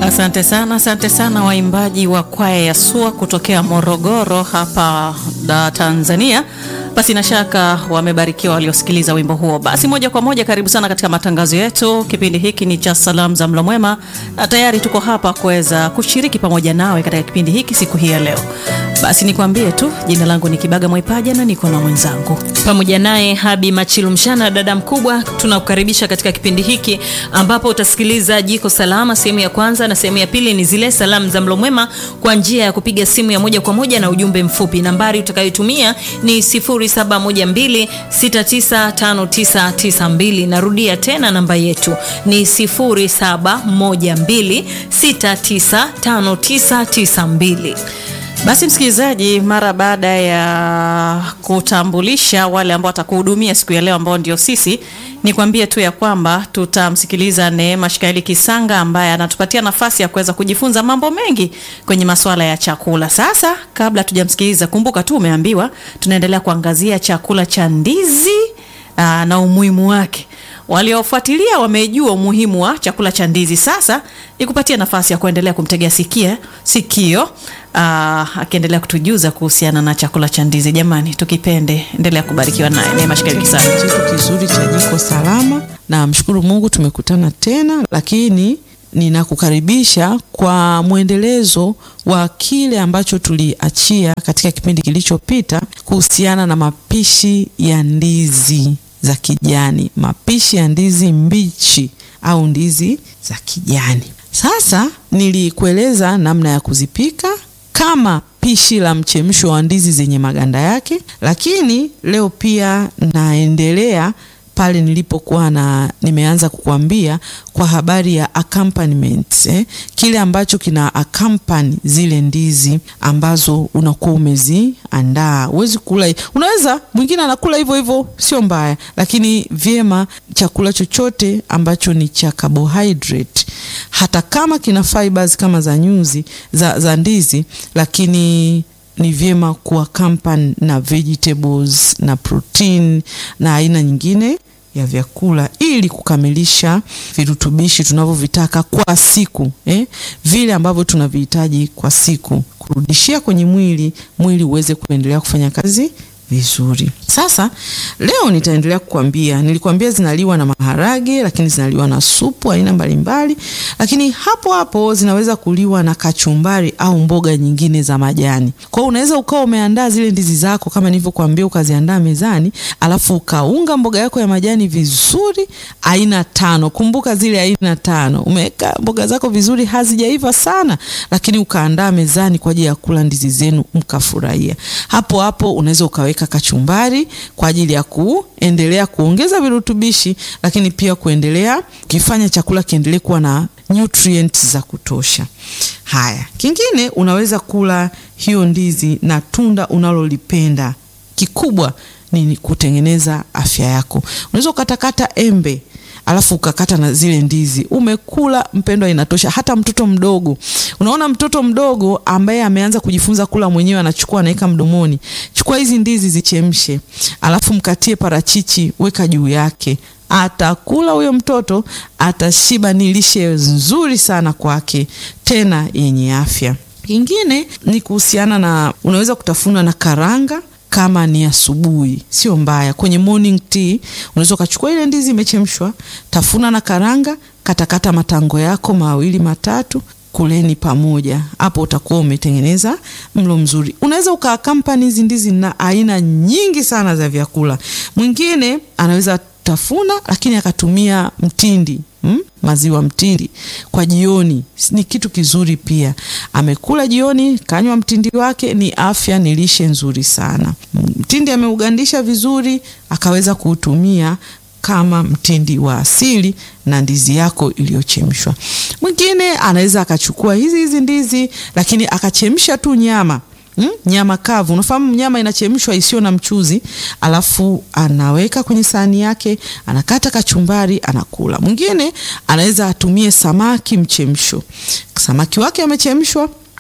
Asante sana, asante sana waimbaji wa kwaya ya SUA kutokea Morogoro hapa da Tanzania. Basi na shaka wamebarikiwa waliosikiliza wimbo huo. Basi moja kwa moja, karibu sana katika matangazo yetu. Kipindi hiki ni cha salamu za mlo mwema, na tayari tuko hapa kuweza kushiriki pamoja nawe katika kipindi hiki siku hii ya leo. Basi nikwambie tu, jina langu ni Kibaga Mwaipaja na niko na mwenzangu pamoja naye Habi Machilu Mshana, dada mkubwa. Tunakukaribisha katika kipindi hiki ambapo utasikiliza jiko salama sehemu ya kwanza, na sehemu ya pili ni zile salamu za mlo mwema kwa njia ya kupiga simu ya moja kwa moja na ujumbe mfupi. Nambari utakayotumia ni 0712695992. Narudia tena namba yetu ni 0712695992. Basi msikilizaji, mara baada ya kutambulisha wale ambao watakuhudumia siku ya leo ambao ndio sisi, nikwambie tu ya kwamba tutamsikiliza Neema Shikaeli Kisanga ambaye anatupatia nafasi ya kuweza kujifunza mambo mengi kwenye masuala ya chakula. Sasa kabla tujamsikiliza, kumbuka tu umeambiwa tunaendelea kuangazia chakula cha ndizi aa, na umuhimu wake. Waliofuatilia wamejua umuhimu wa chakula cha ndizi. Sasa nikupatie nafasi ya kuendelea kumtegea sikia sikio aa, akiendelea kutujuza kuhusiana na chakula cha ndizi. Jamani, tukipende, endelea kubarikiwa naye Neema Shikaeli Kisanga. Kitu kizuri cha jiko salama, na mshukuru Mungu tumekutana tena, lakini ninakukaribisha kwa mwendelezo wa kile ambacho tuliachia katika kipindi kilichopita kuhusiana na mapishi ya ndizi za kijani, mapishi ya ndizi mbichi au ndizi za kijani. Sasa nilikueleza namna ya kuzipika kama pishi la mchemsho wa ndizi zenye maganda yake, lakini leo pia naendelea pale nilipokuwa na nimeanza kukuambia kwa habari ya accompaniment eh, kile ambacho kina accompany zile ndizi ambazo unakuwa umeziandaa. Huwezi kula, unaweza mwingine anakula hivyo hivyo, sio mbaya, lakini vyema chakula chochote ambacho ni cha carbohydrate, hata kama kina fibers kama za nyuzi za, za ndizi, lakini ni vyema kuaccompany na vegetables na protein na aina nyingine ya vyakula ili kukamilisha virutubishi tunavyovitaka kwa siku eh, vile ambavyo tunavihitaji kwa siku, kurudishia kwenye mwili, mwili uweze kuendelea kufanya kazi vizuri. Sasa leo nitaendelea kukwambia, nilikwambia zinaliwa na maharage, lakini zinaliwa na supu aina mbalimbali, lakini hapo hapo zinaweza kuliwa na kachumbari au mboga nyingine za majani. Kwa hiyo unaweza ukawa umeandaa zile ndizi zako kama nilivyokuambia, ukaziandaa mezani, alafu ukaunga mboga yako ya majani vizuri, aina tano. Kumbuka zile aina tano, umeweka mboga zako vizuri, hazijaiva sana, lakini ukaandaa mezani kwa ajili ya kula ndizi zenu, mkafurahia. Hapo hapo unaweza ukaweka kachumbari kwa ajili ya kuendelea kuongeza virutubishi, lakini pia kuendelea kifanya chakula kiendelee kuwa na nutrients za kutosha. Haya, kingine unaweza kula hiyo ndizi na tunda unalolipenda. Kikubwa ni kutengeneza afya yako. Unaweza ukatakata embe alafu ukakata na zile ndizi, umekula mpendwa, inatosha. Hata mtoto mdogo, unaona mtoto mdogo ambaye ameanza kujifunza kula mwenyewe, anachukua anaweka mdomoni. Chukua hizi ndizi zichemshe, alafu mkatie parachichi, weka juu yake, atakula huyo mtoto, atashiba. Ni lishe nzuri sana kwake, tena yenye afya. Kingine ni kuhusiana na, unaweza kutafuna na karanga kama ni asubuhi, sio mbaya. Kwenye morning tea unaweza ukachukua ile ndizi imechemshwa, tafuna na karanga, katakata matango yako mawili matatu, kuleni pamoja. Hapo utakuwa umetengeneza mlo mzuri. Unaweza ukaakampani hizi ndizi na aina nyingi sana za vyakula. Mwingine anaweza tafuna lakini akatumia mtindi Hmm? Maziwa mtindi kwa jioni ni kitu kizuri pia. Amekula jioni, kanywa mtindi wake, ni afya, ni lishe nzuri sana. Mtindi ameugandisha vizuri, akaweza kuutumia kama mtindi wa asili na ndizi yako iliyochemshwa. Mwingine anaweza akachukua hizi hizi ndizi, lakini akachemsha tu nyama Hmm? Nyama kavu, unafahamu nyama inachemshwa isiyo na mchuzi, alafu anaweka kwenye sahani yake, anakata kachumbari, anakula. Mwingine anaweza atumie samaki mchemsho, samaki wake amechemshwa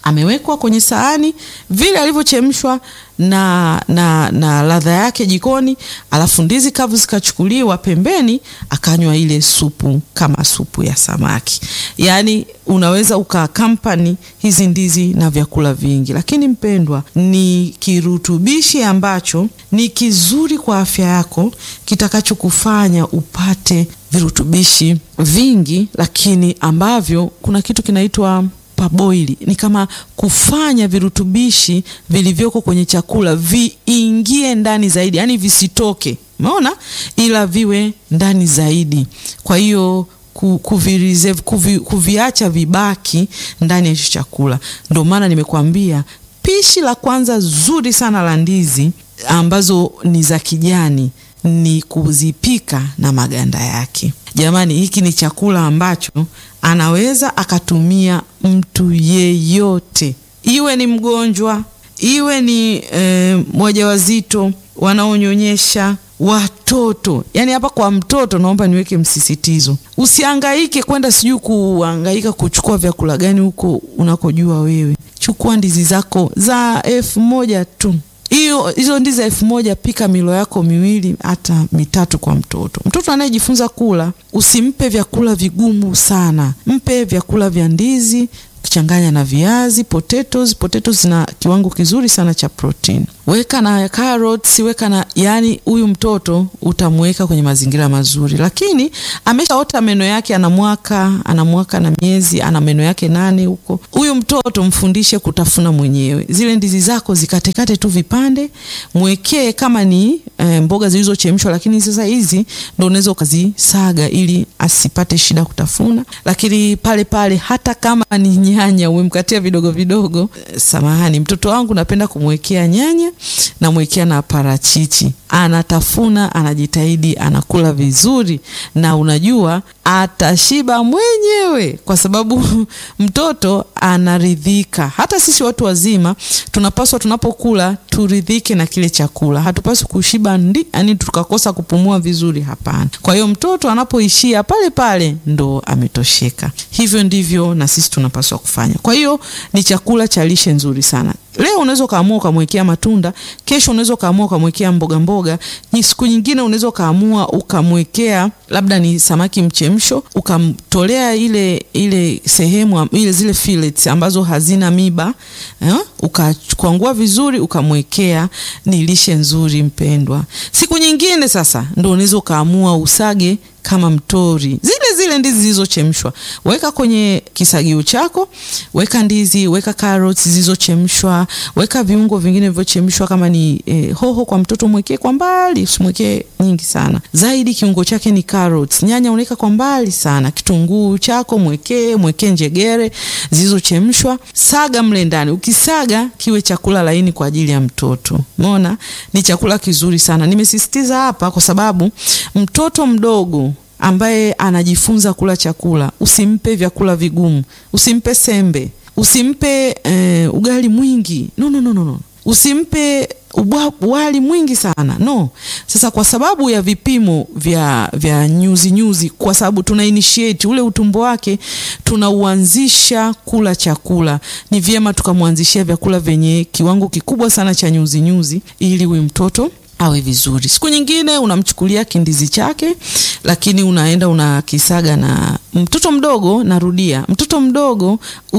amewekwa kwenye sahani vile alivyochemshwa na, na, na ladha yake jikoni, alafu ndizi kavu zikachukuliwa pembeni, akanywa ile supu kama supu ya samaki. Yaani unaweza ukakampani hizi ndizi na vyakula vingi, lakini mpendwa, ni kirutubishi ambacho ni kizuri kwa afya yako kitakachokufanya upate virutubishi vingi, lakini ambavyo kuna kitu kinaitwa paboili ni kama kufanya virutubishi vilivyoko kwenye chakula viingie ndani zaidi, yani visitoke, umeona, ila viwe ndani zaidi. Kwa hiyo kuvireserve, kuvi, kuviacha vibaki ndani ya hicho chakula. Ndio maana nimekuambia pishi la kwanza zuri sana la ndizi ambazo ni za kijani ni kuzipika na maganda yake. Jamani, hiki ni chakula ambacho anaweza akatumia mtu yeyote, iwe ni mgonjwa, iwe ni e, wajawazito, wanaonyonyesha, watoto. Yaani hapa kwa mtoto naomba niweke msisitizo, usihangaike kwenda sijui kuhangaika kuchukua vyakula gani huko unakojua wewe. Chukua ndizi zako za elfu moja tu hiyo hizo ndizi elfu moja pika milo yako miwili hata mitatu kwa mtoto. Mtoto anayejifunza kula, usimpe vyakula vigumu sana, mpe vyakula vya ndizi ukichanganya na viazi, potatoes. Potatoes zina kiwango kizuri sana cha protein. Weka na carrots, weka na yani, huyu mtoto utamweka kwenye mazingira mazuri, lakini ameshaota meno yake, ana mwaka ana mwaka na miezi, ana meno yake nane huko. Huyu mtoto mfundishe kutafuna mwenyewe. Zile ndizi zako zikatekate tu vipande, mwekee kama ni e, mboga zilizochemshwa, lakini sasa hizi ndo unaweza ukazisaga ili asipate shida kutafuna. Lakini pale pale hata kama ni nyanya umemkatia vidogo vidogo, e, samahani, mtoto wangu napenda kumwekea nyanya namwekea na parachichi, anatafuna, anajitahidi, anakula vizuri, na unajua atashiba mwenyewe, kwa sababu mtoto anaridhika. Hata sisi watu wazima tunapaswa, tunapokula turidhike na kile chakula. Hatupaswi kushiba ndi, yani tukakosa kupumua vizuri, hapana. Kwa hiyo mtoto anapoishia pale pale ndo ametosheka. Hivyo ndivyo na sisi tunapaswa kufanya. Kwa hiyo ni chakula cha lishe nzuri sana. Leo unaweza ukaamua ukamwekea matunda, kesho unaweza ukaamua ukamwekea mboga mboga, ni siku nyingine unaweza ukaamua ukamwekea labda ni samaki mchemsho, ukamtolea ile ile sehemu ile zile fillets ambazo hazina miba eh, ukakwangua vizuri ukamwekea. Ni lishe nzuri mpendwa. Siku nyingine sasa ndo unaweza ukaamua usage kama mtori zile zile ndizi zilizochemshwa, weka kwenye kisagio chako, weka ndizi, weka carrots zilizochemshwa, weka viungo vingine vilivyochemshwa. Kama ni eh, hoho kwa mtoto mwekee kwa mbali, usimwekee nyingi sana zaidi. Kiungo chake ni carrots. Nyanya unaweka kwa mbali sana. Kitunguu chako mwekee, mwekee njegere zilizochemshwa, saga mle ndani. Ukisaga kiwe chakula laini kwa ajili ya mtoto. Umeona, ni chakula kizuri sana. Nimesisitiza hapa kwa sababu mtoto mdogo ambaye anajifunza kula chakula, usimpe vyakula vigumu, usimpe sembe, usimpe eh, ugali mwingi no, no, no, no. Usimpe ubwa, wali mwingi sana no. Sasa kwa sababu ya vipimo vya, vya nyuzi nyuzi, kwa sababu tuna initiate ule utumbo wake, tunauanzisha kula chakula, ni vyema tukamwanzishia vyakula vyenye kiwango kikubwa sana cha nyuzi nyuzi, ili huyu mtoto awe vizuri. Siku nyingine unamchukulia kindizi chake, lakini unaenda unakisaga na mtoto mdogo. Narudia, mtoto mdogo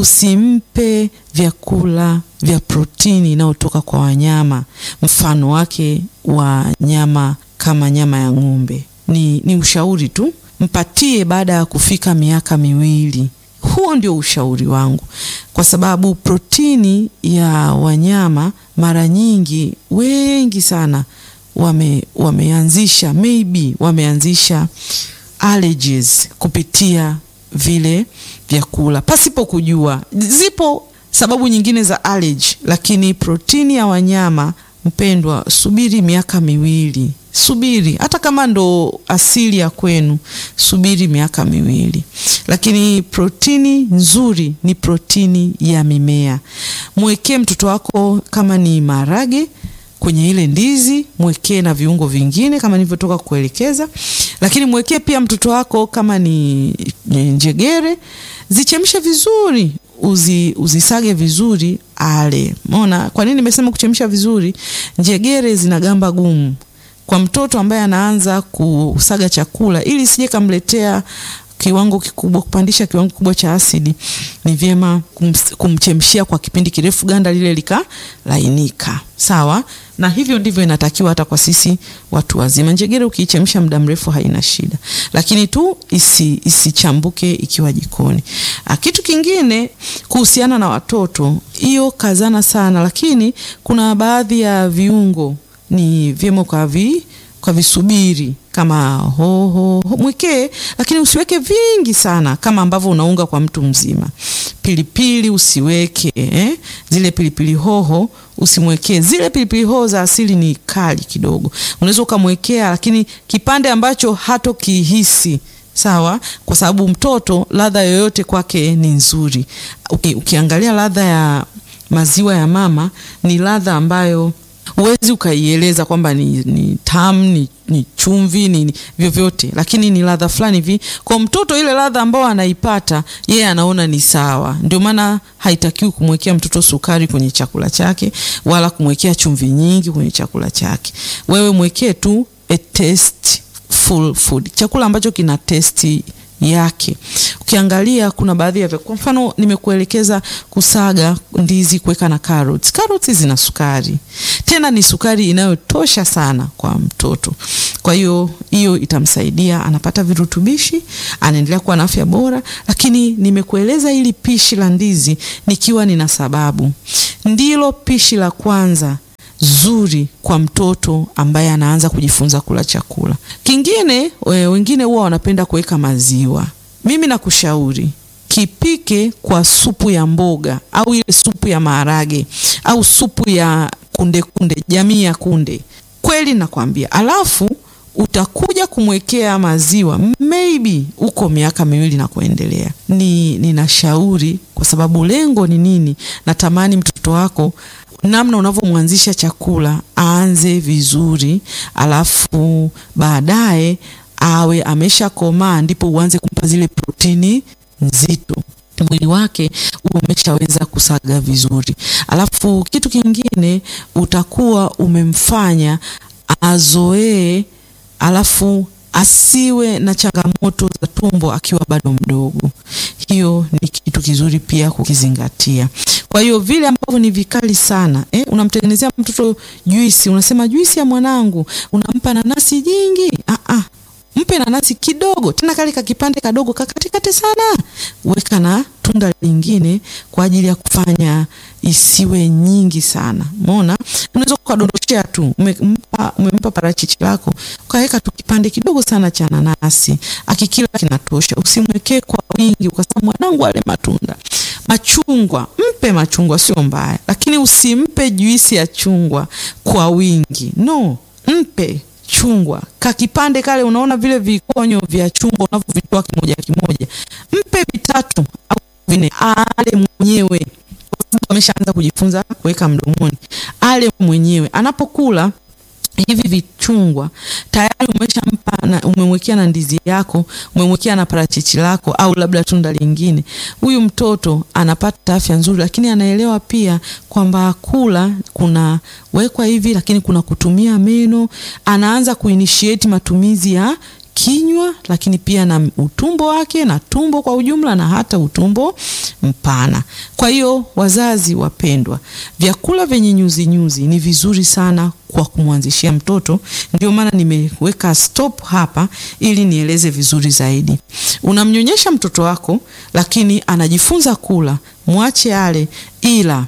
usimpe vyakula vya protini inayotoka kwa wanyama, mfano wake wa nyama kama nyama ya ng'ombe. Ni, ni ushauri tu, mpatie baada ya kufika miaka miwili. Huo ndio ushauri wangu, kwa sababu protini ya wanyama mara nyingi wengi sana wame wameanzisha maybe wameanzisha allergies kupitia vile vyakula pasipo kujua. Zipo sababu nyingine za allergy, lakini protini ya wanyama mpendwa, subiri miaka miwili, subiri hata kama ndo asili ya kwenu, subiri miaka miwili. Lakini protini nzuri ni protini ya mimea. Mwekee mtoto wako kama ni maharage kwenye ile ndizi mwekee na viungo vingine kama nilivyotoka kuelekeza, lakini mwekee pia mtoto wako kama ni njegere, zichemshe vizuri, uzi, uzisage vizuri ale. Umeona kwa nini nimesema kuchemsha vizuri? Njegere zina gamba gumu kwa mtoto ambaye anaanza kusaga chakula, ili sije kamletea kiwango kikubwa, kupandisha kiwango kikubwa cha asidi, ni vyema kumchemshia kwa kipindi kirefu, ganda lile likalainika. Sawa, na hivyo ndivyo inatakiwa hata kwa sisi watu wazima. Njegere ukiichemsha muda mrefu haina shida, lakini tu isi, isichambuke ikiwa jikoni. Kitu kingine kuhusiana na watoto, hiyo kazana sana, lakini kuna baadhi ya viungo ni vyema kwa vi kwa visubiri kama hoho ho, mwekee, lakini usiweke vingi sana kama ambavyo unaunga kwa mtu mzima. Pilipili usiweke eh? Zile pilipili hoho usimwekee. Zile pilipili hoho za asili ni kali kidogo, unaweza ukamwekea, lakini kipande ambacho hatokihisi sawa, kwa sababu mtoto ladha yoyote kwake ni nzuri. Uki, ukiangalia ladha ya maziwa ya mama ni ladha ambayo huwezi ukaieleza kwamba ni, ni tamu ni, ni chumvi ni, ni vyovyote, lakini ni ladha fulani hivi kwa mtoto. Ile ladha ambayo anaipata yeye anaona ni sawa. Ndio maana haitakiwi kumwekea mtoto sukari kwenye chakula chake wala kumwekea chumvi nyingi kwenye chakula chake. Wewe mwekee tu a tasteful food, chakula ambacho kina testi yake. Ukiangalia kuna baadhi ya kwa mfano nimekuelekeza kusaga ndizi, kuweka na carrots. Carrots zina sukari, tena ni sukari inayotosha sana kwa mtoto. Kwa hiyo hiyo itamsaidia, anapata virutubishi, anaendelea kuwa na afya bora. Lakini nimekueleza hili pishi la ndizi nikiwa nina sababu, ndilo pishi la kwanza zuri kwa mtoto ambaye anaanza kujifunza kula chakula. Kingine we, wengine huwa wanapenda kuweka maziwa. Mimi nakushauri kipike kwa supu ya mboga au ile supu ya maharage au supu ya kunde kunde, jamii ya kunde. Kweli nakwambia, alafu utakuja kumwekea maziwa maybe uko miaka miwili na kuendelea. Ni ninashauri kwa sababu lengo ni nini? Natamani mtoto wako namna unavyomwanzisha chakula aanze vizuri, alafu baadaye awe ameshakomaa, ndipo uanze kumpa zile protini nzito, mwili wake uwe umeshaweza kusaga vizuri. Alafu kitu kingine utakuwa umemfanya azoee, alafu asiwe na changamoto za tumbo akiwa bado mdogo. Hiyo ni kitu kizuri pia kukizingatia. Kwa hiyo vile ambavyo ni vikali sana eh, unamtengenezea mtoto juisi, unasema juisi ya mwanangu, unampa nanasi jingi. Ah, ah, mpe nanasi kidogo, tena kale ka kipande kadogo kakatikate sana, weka na tunda lingine kwa ajili ya kufanya isiwe nyingi sana. Umeona, unaweza ukadondoshea tu, umempa umempa parachichi lako ukaweka tu kipande kidogo sana cha nanasi, akikila kinatosha. Usimwekee kwa wingi ukasema mwanangu ale matunda. Machungwa, mpe machungwa, sio mbaya, lakini usimpe juisi ya chungwa kwa wingi. No, mpe chungwa kakipande kale, unaona vile vikonyo vya chungwa unavyovitoa kimoja kimoja, mpe vitatu au vinne, ale mwenyewe kwa sababu ameshaanza kujifunza kuweka mdomoni, ale mwenyewe anapokula hivi vichungwa tayari umeshampa na umemwekea na ndizi yako, umemwekea na parachichi lako au labda tunda lingine. Huyu mtoto anapata afya nzuri, lakini anaelewa pia kwamba kula kuna wekwa hivi, lakini kuna kutumia meno. Anaanza kuinitiate matumizi ya kinywa lakini pia na utumbo wake na tumbo kwa ujumla na hata utumbo mpana. Kwa hiyo wazazi wapendwa, vyakula vyenye nyuzi nyuzi ni vizuri sana kwa kumwanzishia mtoto. Ndio maana nimeweka stop hapa ili nieleze vizuri zaidi. Unamnyonyesha mtoto wako, lakini anajifunza kula, mwache ale, ila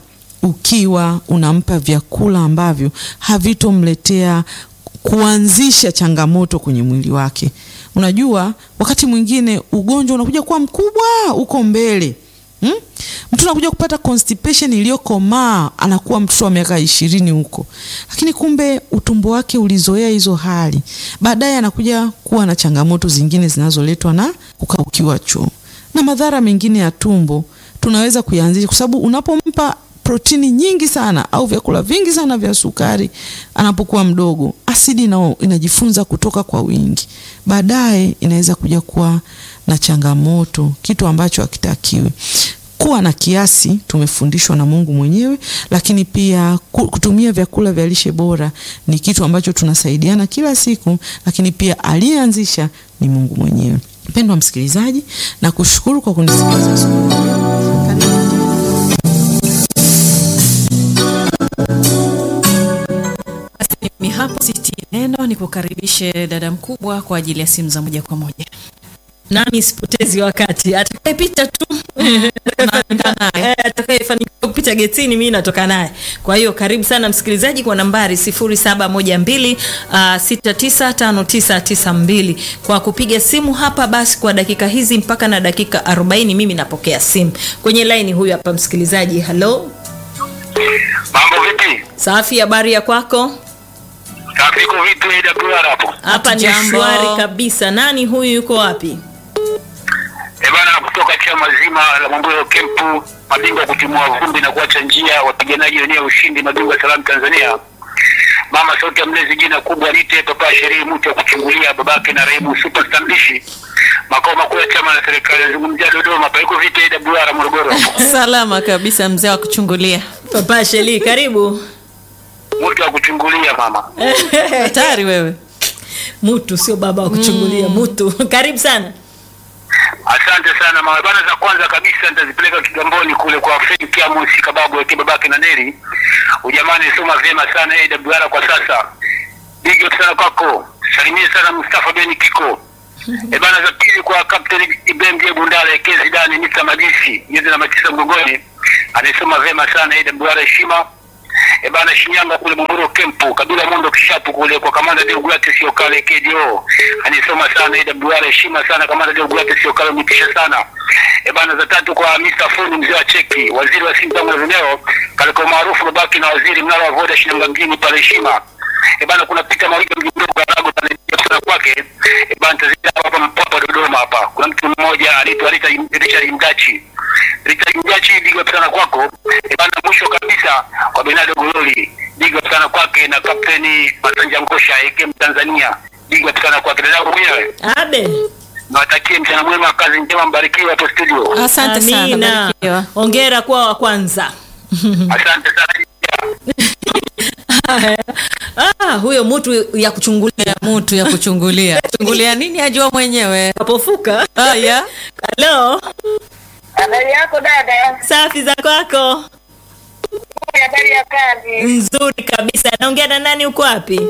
ukiwa unampa vyakula ambavyo havitomletea kuanzisha changamoto kwenye mwili wake. Unajua, wakati mwingine ugonjwa unakuja kuwa mkubwa uko mbele hmm? Mtu anakuja kupata constipation iliyokomaa, anakuwa mtoto wa miaka ishirini huko, lakini kumbe utumbo wake ulizoea hizo hali. Baadaye anakuja kuwa na changamoto zingine zinazoletwa na kukaukiwa choo na madhara mengine ya tumbo tunaweza kuyaanzisha, kwa sababu unapompa protini nyingi sana au vyakula vingi sana vya sukari anapokuwa mdogo, asidi nao inajifunza kutoka kwa wingi, baadaye inaweza kuja kuwa na changamoto, kitu ambacho hakitakiwi. kuwa na kiasi tumefundishwa na Mungu mwenyewe, lakini pia ku- kutumia vyakula vya lishe bora ni kitu ambacho tunasaidiana kila siku, lakini pia aliyeanzisha ni Mungu mwenyewe. Mpendwa msikilizaji, na kushukuru kwa kunisikiliza asubuhi ya leo. Karibu. Basi mimi hapo siti neno ni kukaribishe dada mkubwa kwa ajili ya simu za moja kwa moja. nami sipotezi wakati atakayepita tu Tunaenda naye. Eh, atakayefanikiwa kupita getini mimi natoka naye kwa hiyo karibu sana msikilizaji kwa nambari 0712 uh, 695992 kwa kupiga simu hapa basi kwa dakika hizi mpaka na dakika 40 mimi napokea simu kwenye laini huyu hapa msikilizaji halo Mambo vipi? safi habari ya kwako Trafiko vipi AWR hapo? hapa ni Hatujambo. shwari kabisa nani huyu yuko wapi Eh bana, kutoka chama zima la Mambuyo Kempu, mabingwa kutimua vumbi na kuacha njia, wapiganaji wenyewe ushindi, mabingwa salamu Tanzania. Mama sauti ya mlezi, jina kubwa lite papa sherii, mtu wa kuchungulia babake na raibu superstar mbishi, makao makuu ya chama la serikali, nazungumzia Dodoma. Paiko vipi AWR Morogoro hapo? Salama kabisa mzee wa kuchungulia. papa sheli karibu Mtu wa kuchungulia mama. Hatari wewe. mutu sio baba wa kuchungulia mutu karibu sana Asante sana mama. Bana, za kwanza kabisa nitazipeleka Kigamboni kule kwa Fred Kiamus Kababu yake babake na Neri. Ujamani, soma vyema sana AWR kwa sasa. Big up sana kwako. Salimia sana Mustafa Ben Kiko. E bana, za pili kwa Captain Ibrahim Diego Ndala Ekezi Dani Mr. Magisi yeye na matisa mgongoni. Anasoma vyema sana AWR heshima. E bana, Shinyanga kule Bumburo Kempu, Kabila Mondo Kishapu kule kwa Kamanda Deogratius sio kale KDO. Anisoma sana AWR heshima sana Kamanda Deogratius sio kale mtisha sana. E bana, za tatu kwa Mr. Funi mzee wa cheki, waziri wa simu tangu na video, kaliko maarufu babaki na waziri mnalo wa Voda Shinyanga mjini pale heshima. E bana, kuna Peter Mariga mjumbe wa Rago pale sana kwake. E bana, tazidi hapa mpapa Dodoma hapa. Kuna mtu mmoja anaitwa Richard Richard Mdachi. Richard Mdachi, big up sana kwako. E bana, mwisho kabisa kwa Bernardo Gololi, big up sana kwake na kapteni Masanja Ngosha AK Tanzania, big up sana kwake. Dada yangu mwenyewe abe nawatakie mchana mwema, kazi njema, mbarikiwe hapo studio. Asante sana. amina Barikiwa. ongera kuwa wa kwanza Asante sana. ah, huyo mutu ya kuchungulia Mtu ya kuchungulia. Chungulia nini ajua mwenyewe. kapofuka Haya. halo Habari yako dada? safi za kwako Habari ya kazi? nzuri kabisa naongea na nani uko wapi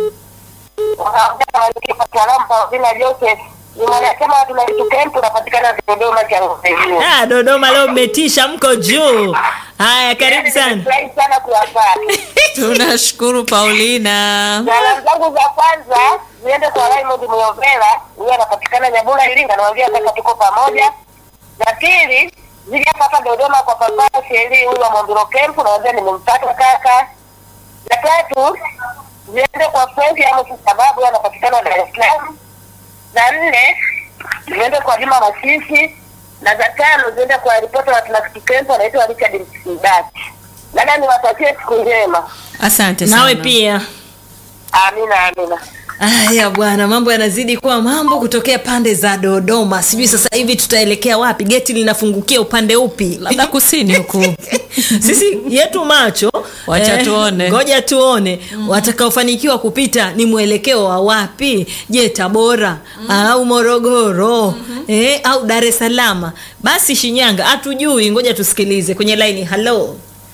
Vina Joseph ni mwanachama wa Tunaitu Camp, unapatikana Dodoma cha Ngombe. ah, dodoma leo mmetisha mko juu haya karibu sana Nimefurahi sana kuwapata. Tunashukuru Paulina. Salamu zangu za kwanza ziende kwa Raymond Muyovela, huyo anapatikana Nyabula Iringa, namwambia kaka tuko pamoja. Za pili zije hapa hapa Dodoma kwa papa Sheri huyu wa Mondoro Camp, namwambia nimempata kaka. Za tatu ziende kwa Frank Amos sababu yeye anapatikana Dar es Salaam. Za nne ziende kwa Juma Masisi na za tano ziende kwa ripota wa Tunakiti Camp anaitwa Richard Msibati. Dada, niwatakie siku njema. Asante sana. nawe pia Amina, amina. Haya bwana, mambo yanazidi kuwa mambo kutokea pande za Dodoma. Sijui sasa hivi tutaelekea wapi, geti linafungukia upande upi? Labda kusini huku. Sisi yetu macho, Wacha tuone. ngoja tuone watakaofanikiwa kupita ni mwelekeo wa wapi? Je, Tabora au Morogoro eh, au Dar es Salaam? Basi Shinyanga hatujui, ngoja tusikilize kwenye laini. Halo,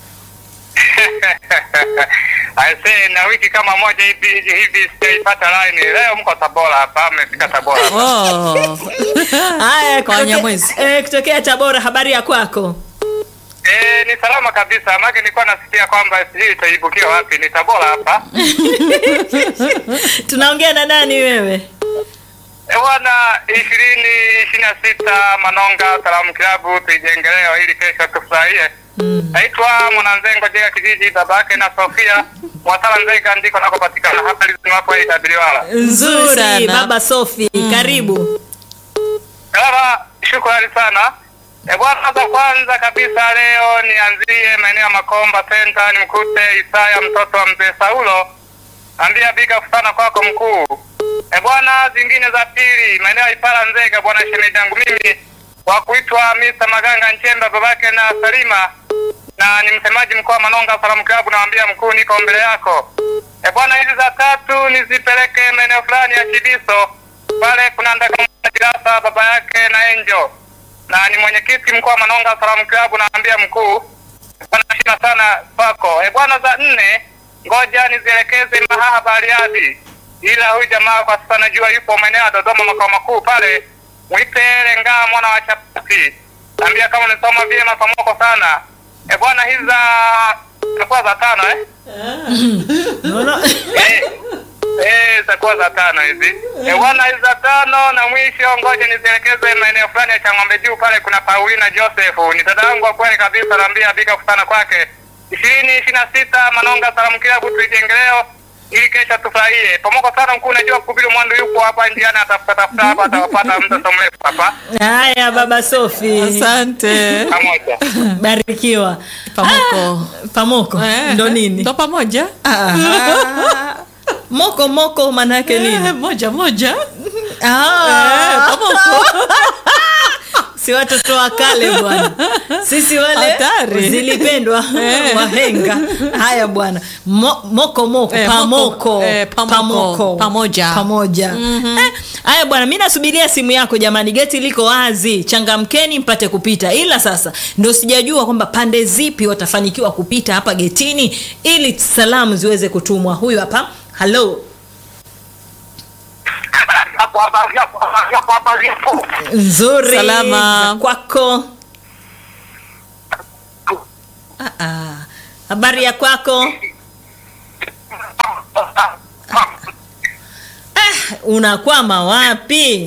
Aisee, na wiki kama moja hivi hivi sijaipata line. Leo mko Tabora hapa, mmefika Tabora. Oh. haya Kwa kutoke- Wanyamwezi. eh, kutokea Tabora, habari ya kwako? Eh, ni salama kabisa. Maana nilikuwa nasikia kwamba sijui itaibukia wapi. Ni Tabora hapa. Tunaongea na nani wewe? Eh, bwana ishirini ishirini na sita Manonga Salamu Kilabu tuijengeleo ili kesho tufurahie. Naitwa Mwananzengo Jega kijiji babake na Sofia Mwasala Nzega ndiko nakopatikana hapa lizimapo itabiriwala. Nzuri sana. baba Sofi, karibu. Baba, shukrani sana. E bwana, za kwanza kabisa leo nianzie maeneo ya Makomba Center, nimkute Isaya mtoto wa mzee Saulo, ambia big up sana kwako mkuu. E bwana, zingine za pili maeneo ya Ipala Nzega, bwana shemeji yangu mimi wa kuitwa Mr. Maganga Nchemba, babake na Salima, na ni msemaji mkoa wa Manonga Salamu Club. Naambia mkuu, niko mbele yako. E bwana, hizi za tatu nizipeleke maeneo fulani ya Chidiso, pale kuna Ndakamajirasa, baba yake na Enjo, na ni mwenyekiti mkoa wa Manonga Salamu Club. Naambia mkuu, bwana, shina sana kwako. E bwana, za nne ngoja nizielekeze Mahaha Bariadi, ila huyu jamaa kwa sasa najua yupo maeneo ya Dodoma makao makuu pale, mwite Lengaa mwana wa chapati, naambia kama unisoma vyema pamoko sana. E bwana, hizi za zitakuwa za tano eh? Unaona? Eh, eh, zitakuwa za tano hizi. Eh, bwana hizi za tano na mwisho ngoja nizielekeze maeneo fulani ya Chang'ombe Juu pale kuna Paulina Joseph. Ni dada yangu wa kweli kabisa naambia bika sana kwake. ishirini ishirini na sita Manonga Salamu Kilabu tuijenge leo ili kesho tufurahie. Pamoko sana mkuu, najua kuhubiri mwandu yupo hapa njiani atafuta tafuta hapa atawapata muda so mrefu hapa. Haya baba Sofi. Asante. Pamoja. Barikiwa. Pamoko. Ah, pamoko. Eh, Ndo nini? Ndo pamoja. Aha. Moko moko maana yake nini? Eh, moja moja. Ah. Eh, pamoko. si watoto wa kale bwana sisi wale Hatari. zilipendwa Eh. wahenga haya bwana Mo, moko moko Eh, pamoko moko, eh, pamoko, pamoja. pamoja Eh, haya bwana mi nasubiria simu yako jamani geti liko wazi changamkeni mpate kupita ila sasa ndo sijajua kwamba pande zipi watafanikiwa kupita hapa getini ili salamu ziweze kutumwa huyu hapa halo Hapo habari hapo habari hapo habari hapo. nzuri Salama. za kwako Ah, ah. habari ya kwako ah, unakwama wapi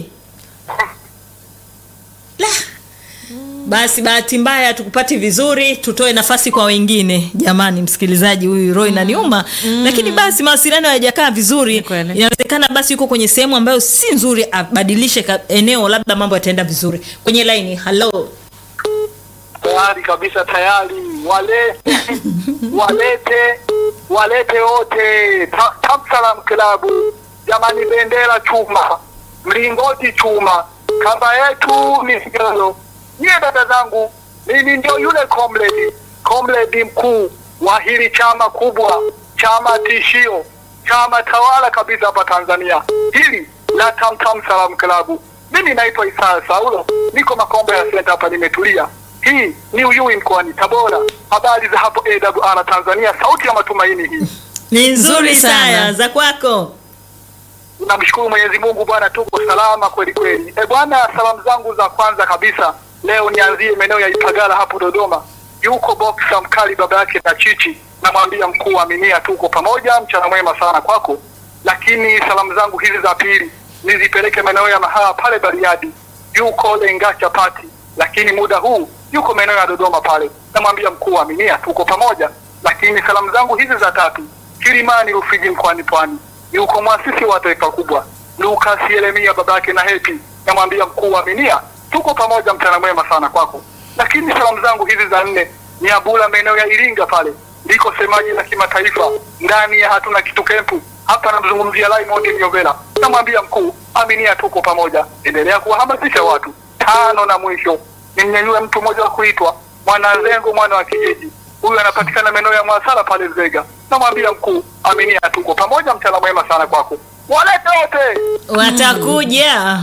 la basi bahati mbaya tukupati vizuri tutoe nafasi kwa wengine jamani msikilizaji huyu roy naniuma lakini basi mawasiliano hayajakaa vizuri Ni kweli. inawezekana basi yuko kwenye sehemu ambayo si nzuri abadilishe ka- eneo labda mambo yataenda vizuri kwenye laini halo tayari kabisa tayari walete walete walete wote Ta- Tamsalam klabu jamani bendera chuma mlingoti chuma kamba yetu ni sigalo nyie dada zangu mimi ndio yule comrade comrade mkuu wa hili chama kubwa chama tishio chama tawala kabisa hapa Tanzania hili la Tamtam Salam Klabu mimi naitwa Isaya Saulo niko Makombe ya Center hapa nimetulia hii ni Uyui mkoani Tabora. Habari za hapo AWR Tanzania, sauti ya matumaini hii. ni nzuri Nzuri sana. saya za kwako Namshukuru Mwenyezi Mungu bwana, tuko salama kweli kweli. E bwana, salamu zangu za kwanza kabisa leo nianzie maeneo ya Ipagala hapo Dodoma. Yuko boxa mkali baba yake na Chichi, namwambia mkuu wa Aminia, tuko pamoja, mchana mwema sana kwako. Lakini salamu zangu hizi za pili nizipeleke maeneo ya Mahaa pale Bariadi, yuko Lenga Chapati, lakini muda huu yuko maeneo ya Dodoma pale, namwambia mkuu wa Aminia, tuko pamoja. Lakini salamu zangu hizi za tatu Kilimani Rufiji mkoani Pwani, yuko mwasisi wa taifa kubwa Lucas Yeremia babake na Hepi, namwambia mkuu wa Minia, tuko pamoja, mchana mwema sana kwako. Lakini salamu zangu hizi za nne ni Abula maeneo ya Iringa pale, ndiko semaji la kimataifa ndani ya hatuna kitu kempu hapa, namzungumzia Raymond Nyovela, namwambia mkuu Aminia, tuko pamoja, endelea kuwahamasisha watu. Tano na mwisho nimnyanyue mtu mmoja wa kuitwa Mwanazengo mwana wa kijiji huyu anapatikana maeneo ya Mwasala pale Zega. Namwambia mkuu, Aminia, tuko pamoja, mchana mwema sana kwako. Walete wote. watakuja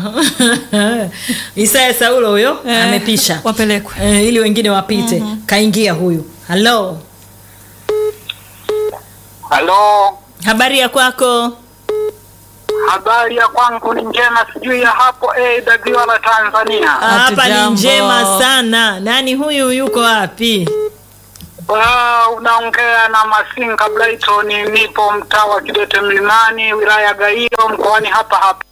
isaya saulo huyo Eh, amepisha wapelekwe. eh, ili wengine wapite kaingia huyu halo Halo, habari ya kwako habari ya kwangu ni njema, sijui ya hapo AWR Tanzania. hapa ni Hatujambo. njema sana nani huyu yuko wapi Ah, unaongea na Masinga Brighton, nipo mtaa wa Kidete Mlimani, wilaya ya Gairo, mkoani hapa hapa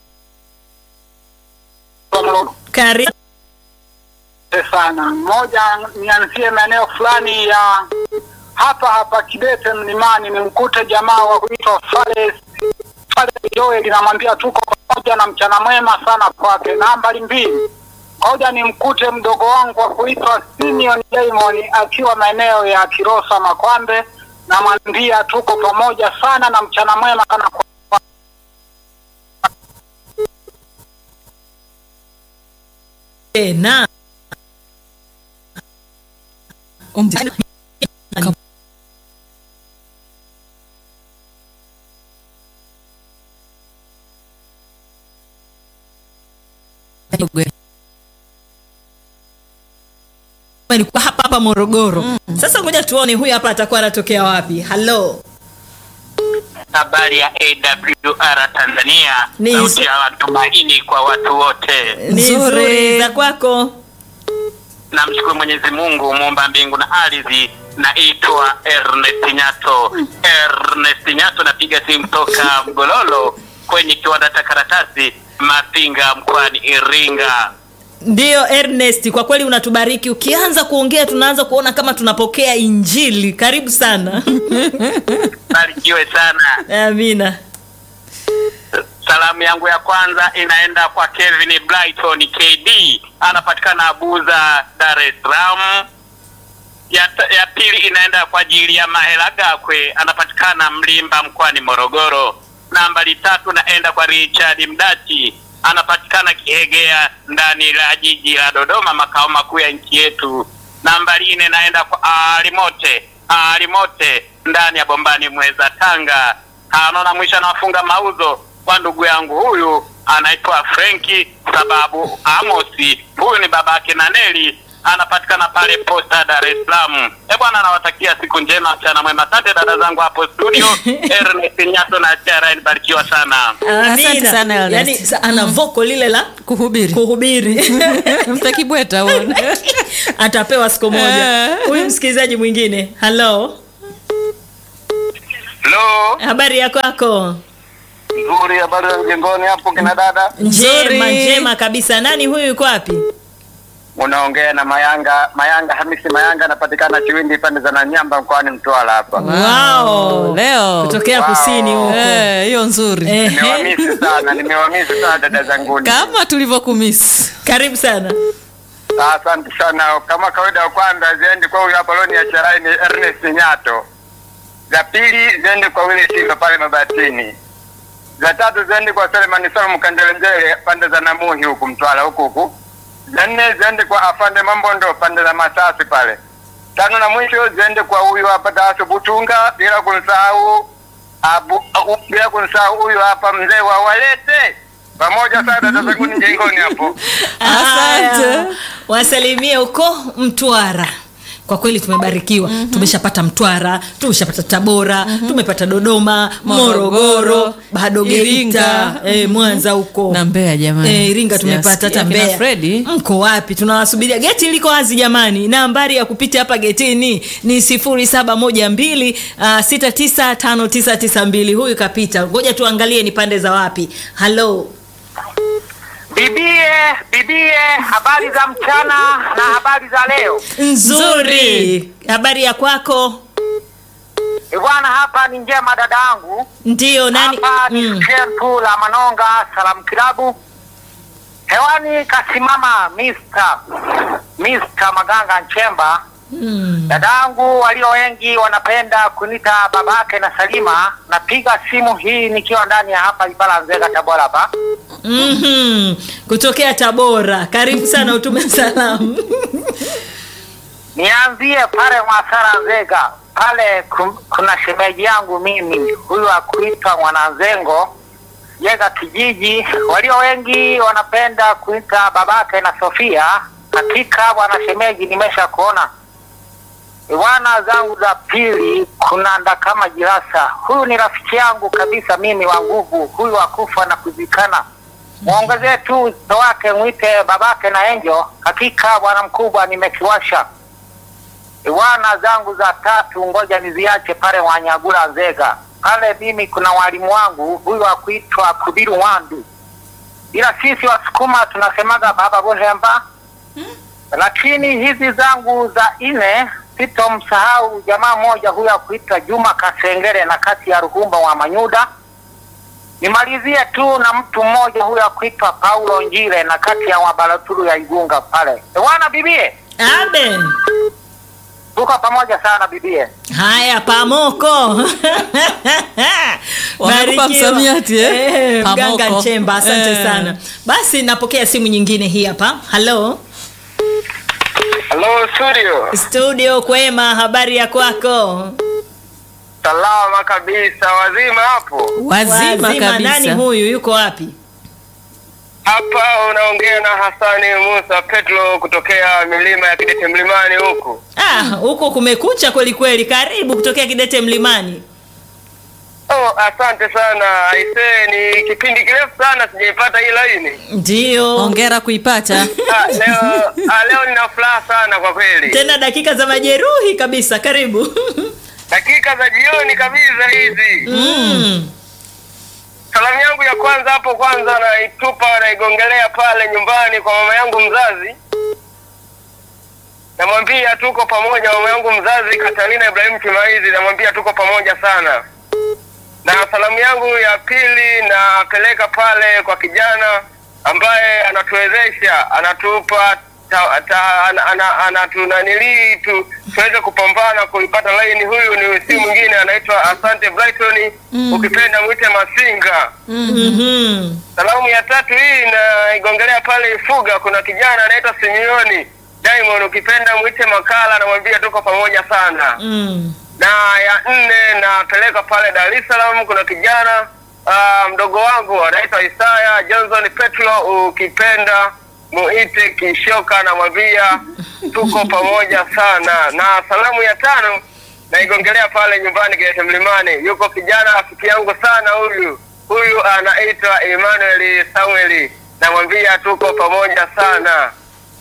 karibu sana. Mmoja nianzie maeneo fulani ya hapa hapa Kidete Mlimani, nimkute jamaa wa kuitwa Fales Fales Joel, namwambia tuko pamoja na mchana mwema sana kwake. Nambari mbili, ngoja nimkute mdogo wangu wa kuitwa Simeon Diamond akiwa maeneo ya Kirosa Makwambe, namwambia tuko pamoja sana na mchana mwema sana kwa tena Nilikuwa hapa hapa Morogoro. Sasa ngoja tuone huyu hapa atakuwa anatokea wapi. Hello. Habari ya AWR Tanzania, Ni sauti nzu- ya matumaini kwa watu wote. Ni Nzuri. nzuri za kwako. Namshukuru Mwenyezi Mungu muumba mbingu na ardhi. Naitwa Ernest Nyato. Ernest Nyato, napiga simu toka Mgololo kwenye kiwanda cha karatasi Mapinga mkoani Iringa. Ndiyo Ernest, kwa kweli unatubariki. Ukianza kuongea tunaanza kuona kama tunapokea Injili. Karibu sana. Barikiwe sana. Amina. Salamu yangu ya kwanza inaenda kwa Kevin Brighton KD, anapatikana Abuza, Dar es Salaam. Ya, ta- ya pili inaenda kwa ajili ya Mahela Gakwe, anapatikana Mlimba mkoani Morogoro. Nambari tatu naenda kwa Richard Mdati, anapatikana Kihegea ndani la jiji la Dodoma, makao makuu ya nchi yetu. Nambari nne naenda kwa Alimote, Alimote ndani ya Bombani Mweza, Tanga. Tano na mwisho anawafunga mauzo kwa ndugu yangu huyu anaitwa Frenki sababu Amosi, huyu ni babake na Neli, anapatikana pale Posta, Dar es Salaam. Eh bwana, anawatakia siku njema, mchana mwema. Asante dada zangu hapo studio, Ernest Nyato na Chara, barikiwa sana. Asante Amina. sana, Ernest. Yaani sa- ana voko lile la kuhubiri kuhubiri. mtakibweta huo. Atapewa siku moja. Eh. Huyu msikilizaji mwingine. Hello. Hello, Habari ya kwako? nzuri. Habari za mjengoni hapo kina dada? Njema, Nzuri. njema kabisa. Nani huyu yuko wapi? Unaongea na Mayanga, Mayanga Hamisi Mayanga, anapatikana Chiwindi pande za Nanyamba mkoani Mtwara hapa. Wow. leo Kutokea Wow. kusini huko. Eh, hiyo nzuri Ehe. Nimewamisi sana, nimewamisi sana dada zanguni. kama tulivyokumisi Karibu sana. Asante sana. Kama kawaida, ya kwanza ziende kwa huyu hapa loni ya Charai ni Ernest Nyato, za pili ziende kwa Wile Simba pale Mabatini, za tatu ziende kwa Selemani Salum Kandelenjele pande za Namuhi huku Mtwara huku huku, za nne ziende kwa Afande Mambondo pande za Masasi pale, tano na mwisho ziende kwa huyu hapa Daso Butunga, bila kumsahau abu, au, bila kumsahau huyu hapa mzee wa Walete pamoja sana dada zangu ni jengoni hapo. Asante. Haya. Wasalimie huko Mtwara. Kwa kweli tumebarikiwa. Tumeshapata Mtwara, tumeshapata Tabora, tumepata Dodoma, Morogoro, Morogoro, bado Geita, Iringa. eh, Mwanza huko. na Mbeya jamani Eh, Iringa tumepata hata Sijasikia kina Mbeya. Fredi Mko wapi? Tunawasubiria. Geti liko wazi jamani. Nambari ya kupita hapa getini ni 0712 uh, 695992. Huyu kapita. Ngoja tuangalie ni pande za wapi. Hello. Bibie, bibie, habari za mchana na habari za leo. Nzuri. Habari ya kwako? E bwana, hapa ni njema dada yangu. Ndiyo nani? Hapa ni Mm. kempu la Manonga Salamu Kilabu. Hewani kasimama Mr. Mr. Maganga Nchemba. Mm. Dadangu walio wengi wanapenda kunita babake na Salima. Napiga simu hii nikiwa ndani ya hapa Ibala Nzega Tabora hapa. Mhm. Kutokea Tabora. Karibu sana utume salamu. Nianzie pale Mwasara Nzega, pale kum- kuna shemeji yangu mimi, huyu akuitwa Mwananzengo Jega kijiji. Walio wengi wanapenda kuita babake na Sofia. Hakika bwana shemeji, nimesha kuona wana zangu za pili. Kuna Ndakama Jirasa, huyu ni rafiki yangu kabisa mimi wa nguvu, huyu akufa na kuzikana mwongezee tu uso wake, mwite babake na Enjo. Hakika bwana mkubwa, nimekiwasha wana zangu za tatu, ngoja niziache pale Wanyagula Nzega pale. Mimi kuna walimu wangu huyu akuitwa Kubiru Wandu, ila sisi Wasukuma tunasemaga baba Buhemba. Lakini hizi zangu za nne sitomsahau jamaa mmoja huyu akuitwa Juma Kasengere na kati ya Ruhumba wa Manyuda. Nimalizie tu na mtu mmoja huyu akuitwa Paulo Njire na kati ya Wabaraturu ya Igunga pale. Wana bibie, Abe. tuko pamoja sana bibie. Haya, pamoko Wamekupa Barikiwa. msamiati, eh? Eh, mganga Pamoko. Nchemba, asante Eh. sana. Basi napokea simu nyingine hii hapa. Halo, Hello studio. Studio kwema, habari ya kwako? Salama kabisa, wazima hapo. Wazima, Nani kabisa. huyu? Yuko wapi? Hapa unaongea na Hasani Musa Petro kutokea milima ya Kidete Mlimani huku. Ah, huko kumekucha kweli kweli. Karibu kutokea Kidete Mlimani. Oh, asante sana. Aisee, ni kipindi kirefu sana sijaipata hii laini. Ndio. Hongera kuipata. Ah, leo ah, leo nina furaha sana kwa kweli. Tena dakika za majeruhi kabisa. Karibu. Dakika za jioni kabisa hizi. mm. Salamu yangu ya kwanza hapo kwanza naitupa naigongelea pale nyumbani kwa mama yangu mzazi. Namwambia tuko pamoja, mama yangu mzazi Katarina Ibrahim Kimaizi, namwambia tuko pamoja sana. Na salamu yangu ya pili napeleka pale kwa kijana ambaye anatuwezesha, anatupa ta, ta, ana, ana, anatunanilii tu tuweze kupambana kuipata laini. Huyu ni si mwingine anaitwa Asante Brighton, ukipenda mwite Masinga. Mhm. Salamu ya tatu hii naigongelea pale Ifuga, kuna kijana anaitwa Simioni Diamond, ukipenda mwite Makala, namwambia tuko pamoja sana. Mm. Na ya nne napeleka pale Dar es Salaam, kuna kijana ah, mdogo wangu anaitwa Isaya Johnson Petro, ukipenda muite Kishoka, namwambia tuko pamoja sana. Na salamu ya tano naigongelea pale nyumbani Kidete Mlimani, yuko kijana rafiki yangu sana huyu huyu anaitwa Emmanuel Samuel, namwambia tuko pamoja sana.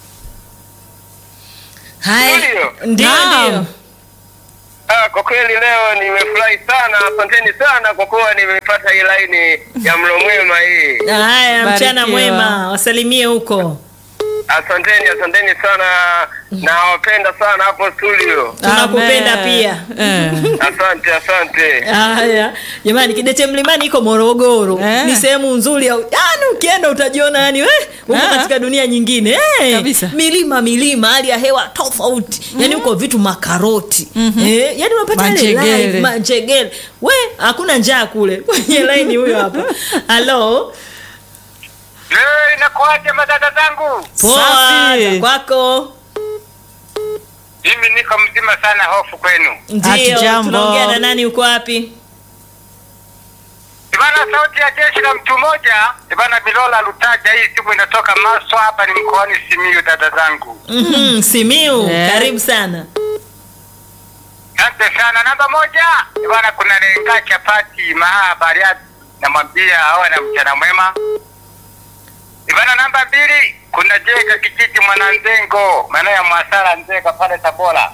Haya. Studio. Ndio, Naam. ndio. Ah, kwa kweli leo nimefurahi sana, asanteni sana kwa kuwa nimepata hii laini ya mlo mwema hii. Haya, mchana Barikiwa. mwema. Wasalimie huko. Asanteni, asanteni sana, nawapenda sana hapo studio. Tunakupenda Amen. pia. Eh. Asante, asante. Haya jamani, Kidete Mlimani iko Morogoro Eh. ni sehemu nzuri ya yani, ukienda utajiona yani eh, uko Ah. katika dunia nyingine eh, Kabisa. milima milima, hali ya hewa tofauti yani huko vitu makaroti eh, yani unapata ile Manjegele. live manjegele, we hakuna njaa kule kwenye laini. Huyo hapa halo, Leo inakuaje madada zangu? poa Safi. za kwako? Mimi niko mzima sana, hofu kwenu. Ndio, Hatujambo. tunaongea na nani? Uko wapi? Ibana, sauti ya jeshi la mtu mmoja. Ibana, Bilola Lutaja, hii siku inatoka Maswa, hapa ni mkoani Simiyu, dada zangu. Mhm, Simiu, Eh. karibu sana. Asante sana. Namba moja, bwana, kuna lenga chapati maa Bariadi, namwambia awe na mchana mwema. Bwana, namba mbili, kuna Jega kijiji Mwananzengo, maeneo ya Mwasara Nzega pale Tabora.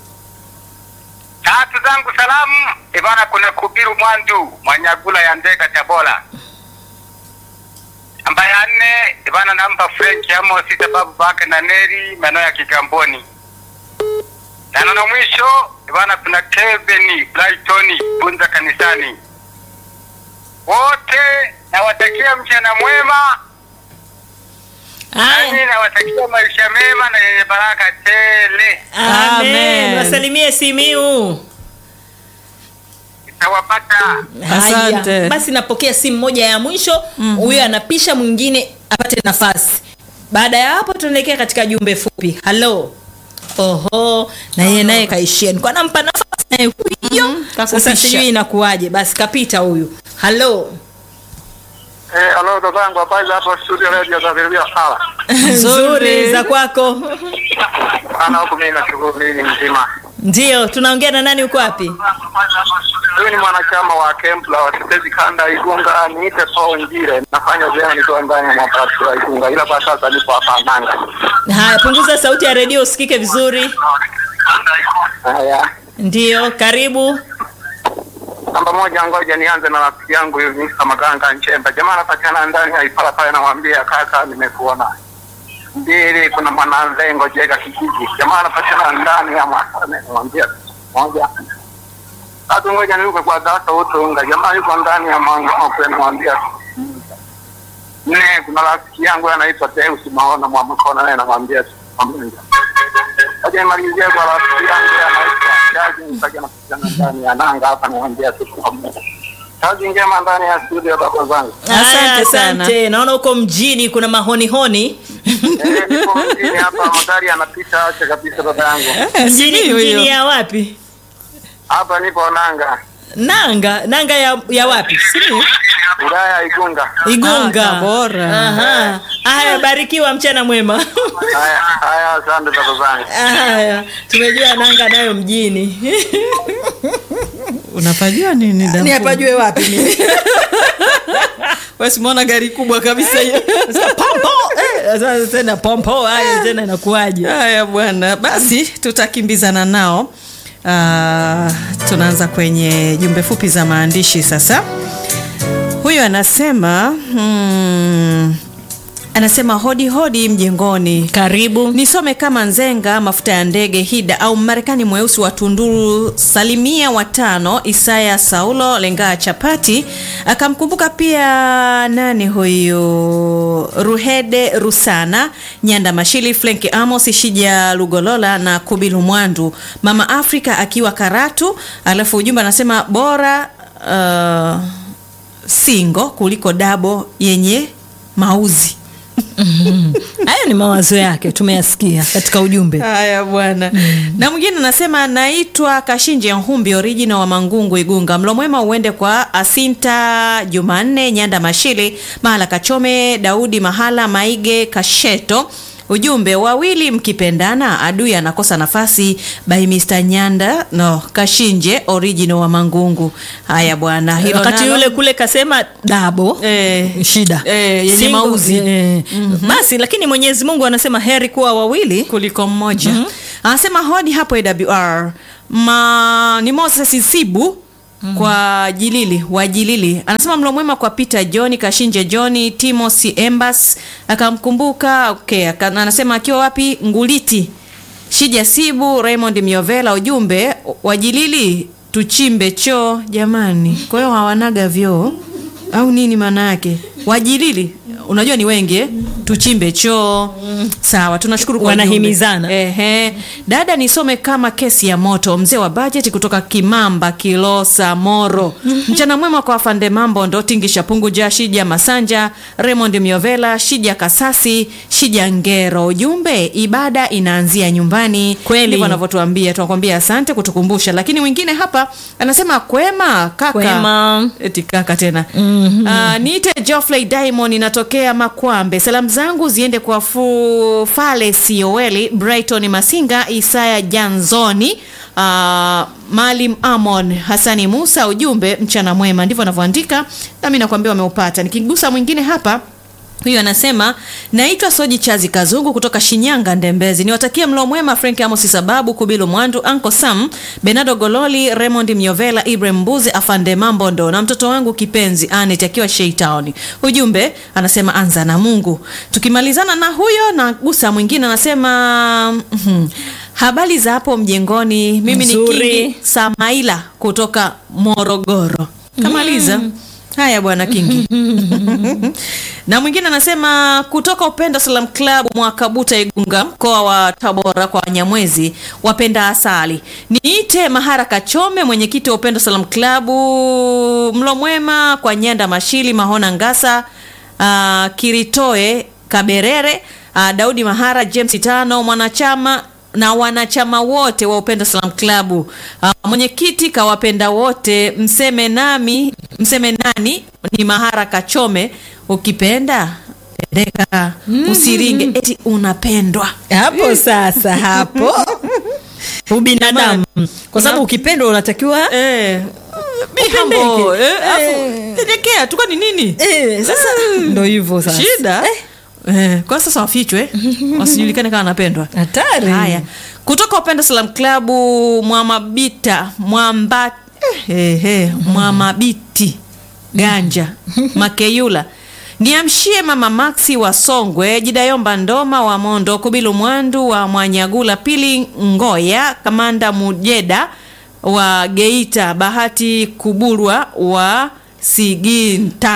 Tatu zangu salamu, bwana, kuna Kubiru Mwandu Mwanyagula ya Nzega Tabora. Namba ya nne, bwana, namba Frank Amos sababu bake na Neri maeneo ya Kigamboni na neno mwisho bwana, kuna Kevin Brighton Bunza kanisani. Wote nawatakia mchana mwema, Haya. nami nawatakia maisha mema na yenye baraka tele. Amen. Amen. Wasalimie Simiu. Itawapata Asante. Haya, basi napokea simu moja ya mwisho huyo anapisha mwingine apate nafasi baada ya hapo tunaelekea katika jumbe fupi halo oho na yeye naye kaishia nilikuwa nampa nafasi naye huyo sasa kakupisha. sijui inakuwaje basi kapita huyu halo Eh, halo dadangu, habari za hapo studio radio za Vilvia Sala. nzuri za kwako Ana huku mimi nashukuru mimi ni mzima. ndio tunaongea na nani uko wapi Huyu ni mwanachama wa camp la watetezi kanda ya Igunga, niite Paul Njire. Nafanya vyema nikiwa ndani ya mapatu ya Igunga, ila kwa sasa nipo hapa Manga. haya punguza sauti ya redio usikike vizuri Haya, ndio karibu namba moja, ngoja nianze na rafiki yangu huyu Mr. Maganga Nchemba. Jamaa anapatikana ndani ya Ipala pale, namwambia kaka, nimekuona. Mbili, kuna mwananzengo Jega kijiji. Jamaa anapatikana ndani ya Mwasane, namwambia moja. Tatu, ngoja niruke kwa Dasa Utunga. Jamaa yuko ndani ya Mango, namwambia nne kuna rafiki yangu anaitwa Deus Maona Mwamkona, naye namwambia pamoja. Aje nimalizie kwa rafiki yangu anaitwa Jaji Msage, anapatikana ndani ya Nanga hapa, namwambia tuko pamoja. Kazi njema ndani ya studio baba zangu. Asante Haya, sana. asante. Naona huko mjini kuna mahonihoni. Eh, nipo mjini hapa, magari yanapita acha kabisa baba yangu. Mjini, sijui huyo. mjini ya wapi? Hapa nipo Nanga, Nanga, nanga ya, ya wapi? wilaya ya Igunga. Igunga. Ah, Tabora. Aha. Haya, barikiwa mchana mwema. Haya, haya, asante baba zangu. Haya, tumejua nanga nayo mjini. unapajua nini damu? Ni apajue wapi mimi? Wewe simuona gari kubwa kabisa hiyo. Sasa pompo. Eh, sasa tena pompo haya tena inakuwaje? Haya bwana, basi tutakimbizana nao. Ah, tunaanza kwenye jumbe fupi za maandishi sasa. Huyu anasema hmm, anasema hodi hodi mjengoni Karibu. nisome kama nzenga mafuta ya ndege hida au marekani mweusi wa tunduru salimia watano isaya saulo lengaa chapati akamkumbuka pia nani huyu ruhede rusana nyanda mashili flenki amos shija lugolola na kubilu mwandu mama afrika akiwa karatu alafu ujumbe anasema bora uh, singo kuliko dabo yenye mauzi Hayo ni mawazo yake tumeyasikia katika ujumbe. haya bwana na mwingine anasema naitwa kashinje nhumbi original wa mangungu igunga mlo mwema uende kwa asinta jumanne nyanda mashili mahala kachome daudi mahala maige kasheto ujumbe wawili mkipendana adui anakosa nafasi by Mr. nyanda no kashinje original wa mangungu haya bwana hilo wakati nalo- yule kule kasema dabo Eh, shida eh, yenye Single, mauzi. eh, basi lakini mwenyezi mungu anasema heri kuwa wawili kuliko mmoja anasema hodi hapo awr Ma, ni moses sibu kwa jilili wa jilili anasema mlo mwema kwa peter john kashinje john timothy embas akamkumbuka okay, aka- anasema akiwa wapi nguliti shija sibu raymond miovela ujumbe wajilili tuchimbe choo jamani kwa hiyo hawanaga vyoo au nini maana yake wajilili unajua ni wengi eh? tuchimbe choo sawa tunashukuru kwa Wanahimizana. ujumbe. Ehe. dada nisome kama kesi ya moto mzee wa bajeti kutoka kimamba kilosa moro mchana mwema kwa afande mambo ndo tingisha punguja shija masanja raymond miovela shija kasasi shija ngero ujumbe ibada inaanzia nyumbani Kweli. ndivyo anavyotuambia tunakwambia asante kutukumbusha lakini mwingine hapa anasema kwema kaka Kwema. eti kaka tena mm-hmm. niite Geoffrey Diamond inatokea Makwambe. Salamu zangu ziende kwa fu Fale Sioeli, Brighton Masinga, Isaya Janzoni, uh, Malim Amon, Hasani Musa. Ujumbe mchana mwema, ndivyo anavyoandika nami nakwambia wameupata. Nikigusa mwingine hapa huyu anasema naitwa soji chazi kazungu kutoka shinyanga ndembezi niwatakie mlo mwema frank amosi sababu kubilu mwandu anko sam benado gololi raymond myovela ibrahim mbuzi afande mambondo na mtoto wangu kipenzi anet akiwa sheitown ujumbe anasema anza na mungu tukimalizana na huyo na gusa mwingine anasema mhm, habari za hapo mjengoni mimi ni Nzuri. kingi samaila kutoka morogoro kamaliza haya bwana kingi na mwingine anasema kutoka upendo salam club mwakabuta igunga mkoa wa tabora kwa wanyamwezi wapenda asali niite mahara kachome mwenyekiti wa upendo salam club mlo mwema kwa nyanda mashili mahona ngasa uh, kiritoe kaberere uh, daudi mahara james tano mwanachama na wanachama wote wa upendo salam klabu uh, mwenyekiti kawapenda wote mseme nami mseme nani ni mahara kachome ukipenda pendeka usiringe eti unapendwa hapo sasa hapo ubinadamu kwa sababu ukipendwa unatakiwa eh, be Upendeke. humble, eh, afu, Eh. pendekea tukani nini eh, sasa ndo hivyo sasa shida eh, kwa sasa wafichwe wasijulikane kama wanapendwa hatari haya kutoka upendo salam klabu mwamabita mwamba eh, eh, mwamabiti ganja makeyula niamshie mama maxi wa songwe jidayomba ndoma wa mondo kubilu mwandu wa mwanyagula pili ngoya kamanda mujeda wa geita bahati kuburwa wa siginta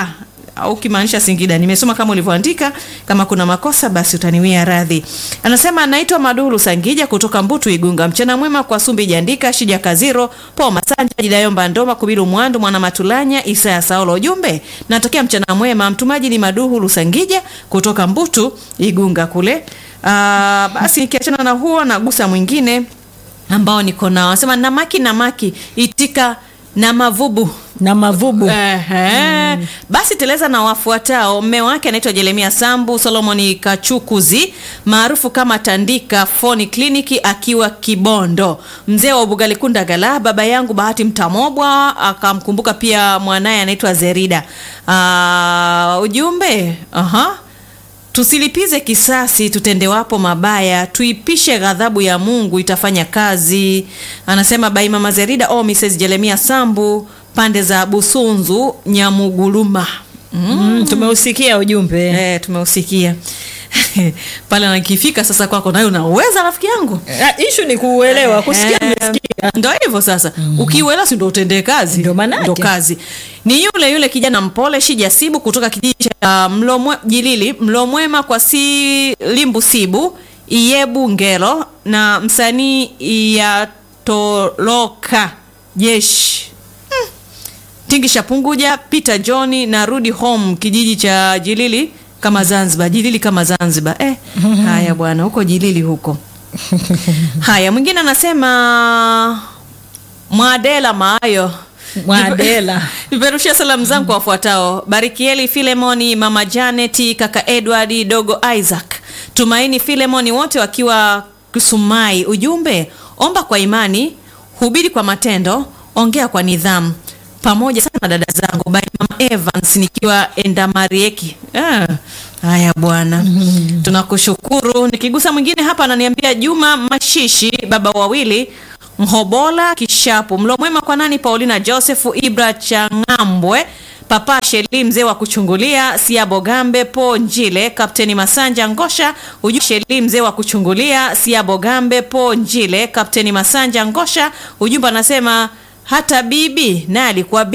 au ukimaanisha Singida. Nimesoma kama ulivyoandika, kama kuna makosa basi utaniwia radhi. Anasema anaitwa Maduru Sangija kutoka Mbutu Igunga. Mchana mwema kwa Sumbi Jandika, Shija Kaziro, Po Masanja, Jidayomba Ndoma, Kubiru Mwandu, Mwana Matulanya, Isaya Saulo. Ujumbe natokea mchana mwema. Mtumaji ni Maduhu Lusangija kutoka Mbutu Igunga kule. Ah, basi nikiachana na huo nagusa mwingine ambao niko nao. Anasema namaki namaki itika na mavubu na mavubu Ehe. Basi teleza na wafuatao. Mme wake anaitwa Jeremia Sambu Solomoni Kachukuzi maarufu kama Tandika Foni Kliniki akiwa Kibondo, mzee wa Ubugalikunda Gala. Baba yangu Bahati Mtamobwa akamkumbuka pia mwanaye anaitwa Zerida. Ah, ujumbe aha Tusilipize kisasi tutendewapo mabaya, tuipishe ghadhabu ya Mungu itafanya kazi. Anasema bai mama Zerida o Mrs. Jeremia Sambu pande za Busunzu Nyamuguluma. Mm. mm, tumeusikia ujumbe Eh, tumeusikia pale nakifika sasa kwako nayo unaweza rafiki yangu Ah, ishu ni kuuelewa kusikia nimesikia ndo hivyo sasa ukiuelewa si ndo utendee kazi Ndio maanake. ndo kazi ni yule yule kijana mpole shijasibu kutoka kijiji cha mlomwe jilili mlomwema kwa si limbu sibu iyebu ngelo na msanii iyatoloka jeshi tingisha punguja peter johni na rudi home kijiji cha jilili kama zanzibar jilili kama zanzibar eh, haya bwana huko jilili huko haya mwingine anasema mwadela maayo Mwadela. niperushia salamu zangu kwa wafuatao barikieli filemoni mama janeti kaka edward dogo isaac tumaini filemoni wote wakiwa kusumai ujumbe omba kwa imani hubiri kwa matendo ongea kwa nidhamu pamoja sana dada zangu by mama evans nikiwa endamarieki ah, haya bwana tunakushukuru nikigusa mwingine hapa ananiambia juma mashishi baba wawili mhobola kishapu mlo mwema kwa nani paulina josefu ibra changambwe papa sheli mzee wa kuchungulia siabo gambe po njile kapteni masanja ngosha uju sheli mzee wa kuchungulia siabo gambe po njile kapteni masanja ngosha ujumbe anasema hata bibi naye alikuwa bibi